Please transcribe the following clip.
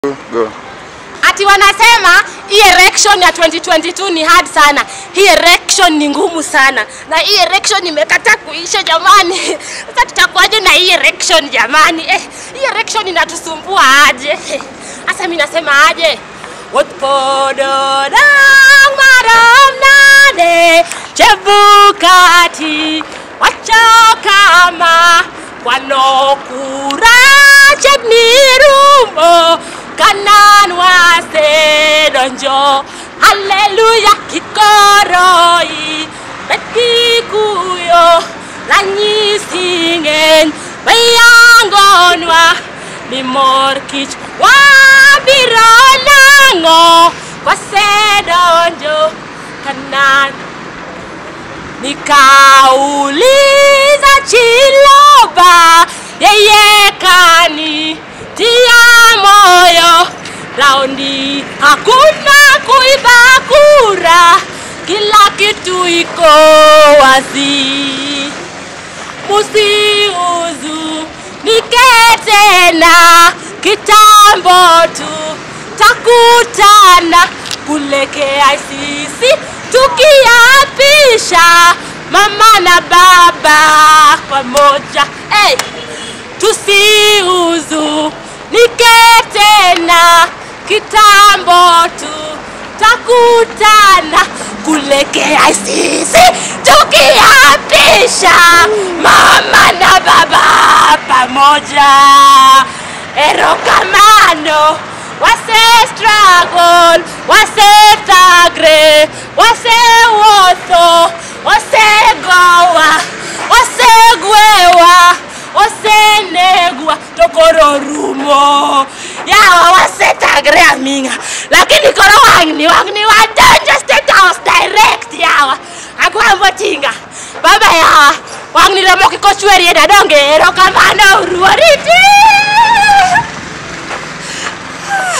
Go. ati wanasema hii election ya 2022 ni hard sana, hii election ni ngumu sana, na hii election imekata kuisha jamani. Sasa tutakuwaje na hii election jamani? Eh, hii election inatusumbua aje? Eh, Sasa mimi nasema aje? Wat podo dang maram nade chebukati wachokama kwanokura chebnirumo kanan wasedonjo haleluya kikoroi bekikuyo ranyisingen beyangonwa mimor kich wabiro nang'o kwasedonjo kanan nikauliza chiloba yeye kani tia moyo raundi hakuna kuiba kura kila kitu iko wazi musiuzu niketena kitambo tu takutana kule KICC tukiapisha mama na baba pamoja hey! tusiuzu niketena kitambo tu takutana kule KICC tukiapisha mama na baba pamoja erokamano wase struggle wase tagre wase wotho wase gowa wase gwewa wase negwa tokoro rumo yawa wase tagre aminga lakini koro wangni wangni wadonjo state house direct yawa agwambo tinga baba yawa wangni romo kikochwerie dadonge erokamano